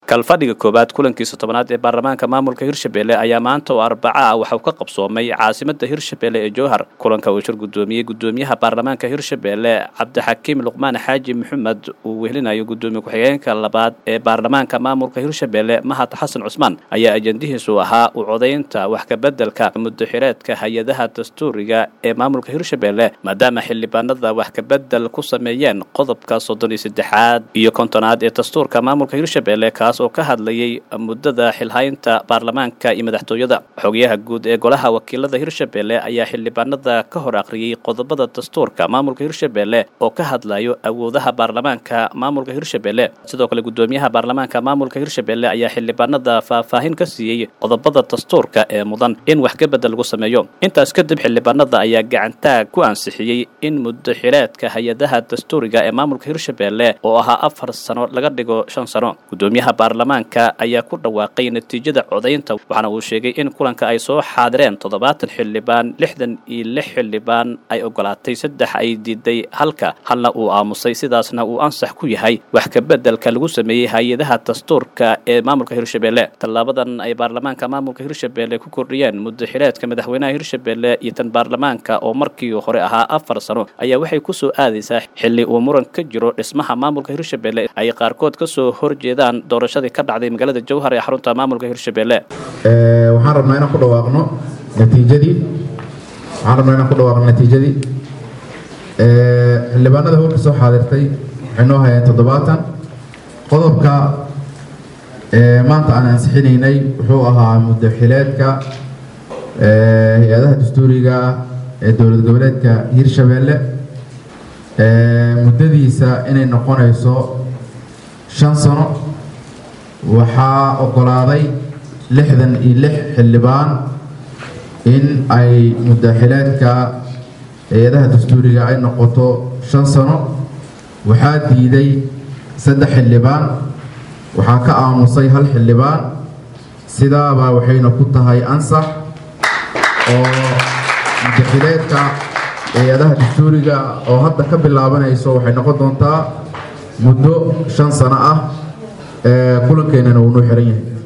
kalfadhiga koowaad kulankiisa tobanaad ee baarlamaanka maamulka hirshabelle ayaa maanta oo arbaca ah waxauu ka qabsoomay caasimada hirshabelle ee jowhar kulanka uu shir gudoomiyey gudoomiyaha baarlamaanka hirshabelle cabdixakiim luqmaan xaaji maxamed uu wehlinayo gudoomiye ku-xigeenka labaad ee baarlamaanka maamulka hirshabelle mahad xasan cusmaan ayaa ajandihiisu ahaa u codaynta wax kabedelka mudaxireedka hay-adaha dastuuriga ee maamulka hirshabelle maadaama xildhibaanada wax kabedel ku sameeyeen qodobka soddon iyo saddexaad iyo kontonaad ee dastuurka maamulka hirshabelle kaas oo ka hadlayay muddada xilhaynta baarlamaanka iyo madaxtooyada xogayaha guud ee golaha wakiilada hirshabelle ayaa xildhibaanada ka hor akhriyey qodobada dastuurka maamulka hirshabelle oo ka hadlayo awoodaha baarlamaanka maamulka hirshabelle sidoo kale gudoomiyaha baarlamaanka maamulka hirshabelle ayaa xildhibaanada faahfaahin ka siiyey qodobada dastuurka ee mudan in wax kabedel lagu sameeyo intaas kadib xildhibaanada ayaa gacantaag ku ansixiyey in mudaxireedka hay-adaha dastuuriga ee maamulka hirshabelle oo ahaa afar sano laga dhigo shan sano gudoomiyaha baarlamaanka ayaa ku dhawaaqay natiijada codaynta waxaana uu sheegay in kulanka ay soo xaadireen toddobaatan xildhibaan lixdan iyo lix xildhibaan ay ogolaatay saddex ay diiday halka halna uu aamusay sidaasna uu ansax ku yahay wax kabedelka lagu sameeyey hay-adaha dastuurka ee maamulka hirshabelle tallaabadan ay baarlamaanka maamulka hirshabelle ku kordhiyeen mudaxireedka madaxweynaha hirshabelle iyo tan baarlamaanka oo markii hore ahaa afar sano ayaa waxay kusoo aadaysaa xilli uu muran ka jiro dhismaha maamulka hirshabelle ay qaarkood kasoo horjeedaan doorashadii ka dhacday magaalada jowhar ee xarunta maamulka hirshabelle waxaan rabnaa inaan ku dhawaaqno natiijadii waxaan rabnaa inaan ku dhawaaqno natiijadii xildhibaanada howlka soo xaadirtay waxay noo hayeen toddobaatan qodobka maanta aan ansixinaynay wuxuu ahaa mudaxileedka hay-adaha dastuuriga ee dowlad goboleedka hirshabelle muddadiisa inay noqonayso shan sano waxaa ogolaaday lixdan iyo lix xildhibaan in ay mudaxileedka hay-adaha dastuuriga ay noqoto shan sano waxaa diiday saddex xildhibaan waxaa ka aamusay hal xildhibaan sidaabaa waxayna ku tahay ansax oo mudaxileedka hay-adaha dastuuriga oo hadda ka bilaabanayso waxay noqon doontaa muddo shan sano ah kulankeenana uu noo xiran yahay